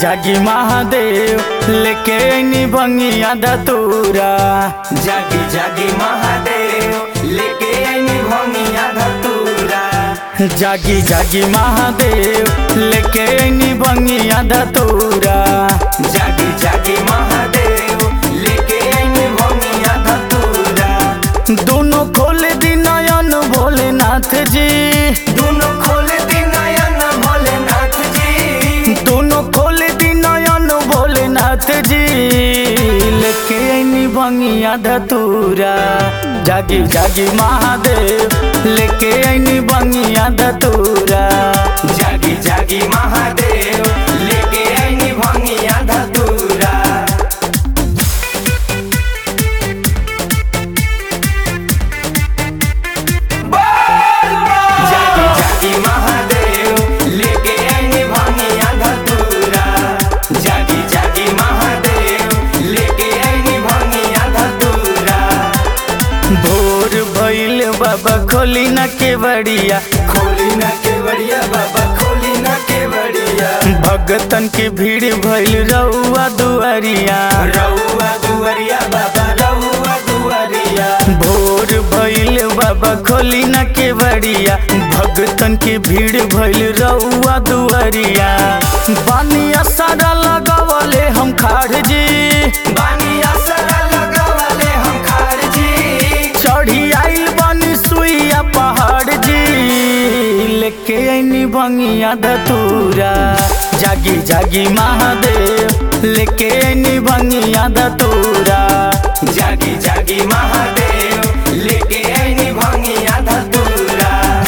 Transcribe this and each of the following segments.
जागी महादेव लेके ऐनी भंगिया दतूरा जागी जागी महादेव लेके आईनी भंगिया धतूरा जागी जागी महादेव लेके ऐनी भंगिया दतूरा जागी जागी महादेव लेके आईनी भंगिया धतूरा दोनों खोल दी नयन भोलेनाथ जी दोनों खोल दी नयन भोलेनाथ जी दोनों खोल दी नयन भोलेनाथ जी लेके ऐनी भंगिया धतूरा जागी जागी महादेव लेके ऐनी भंगिया धतूरा जागी जागी महादेव लेके आईनी भंगिया धतूरा जागी जागी महादेव लेके आईनी भंगिया धतूरा जागी जागी महादेव लेके आईनी भंगिया धतूरा भोर भइल बाबा खोली न के बड़िया खोली ना के बढ़िया बाबा खोली ना के बढ़िया भगतन की भीड़ भइल रउआ दुआरिया रउआ दुआरिया बाबा रउआ दुआरिया भोर भइल बाबा खोली न के बड़िया भगतन की भीड़ भइल रउआ दुआरिया बानिया सारा लगावले हम खाड़ जी बानी असरा लगावले हम खार जी चढ़ी आइल बानी सुइया पहाड़ जी लेके ऐनी भंगिया धतूरा जागी जागी महादेव लेके ऐनी भंगिया धतूरा जागी जागी महादेव लेके आईनी भंगिया धतूरा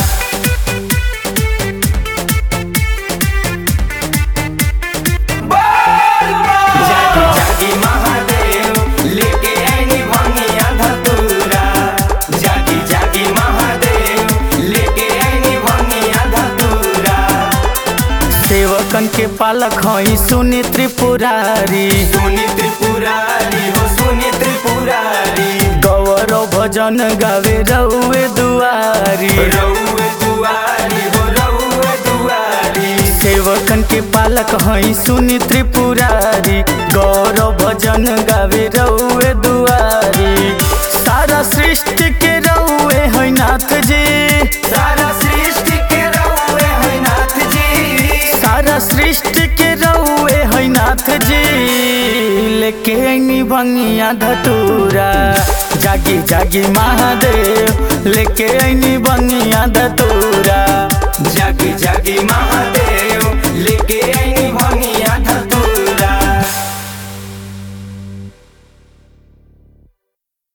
जागी जागी महादेव लेके आईनी भंगिया धतूरा जागी जागी महादेव लेके आईनी भंगिया धतूरा सेवकन के पालक हई सुनी त्रिपुरारी सुनी त्रिपुरारी हो सुनी त्रिपुरारी गौरव भजन गावे रउए दुआरी रउए दुआरी हो रउए दुआरी सेवकन के पालक हई सुनी त्रिपुरारी गौरव भजन गावे रउए दुआरी सारा सृष्टि के रउए है नाथ जी सारा सृष्टि के रउए है नाथ जी सारा सृष्टि के रउए है नाथ जी लेके ऐनी भंगिया धतूरा जागी जागी महादेव लेके ऐनी भंगिया धतूरा जागी जागी महादेव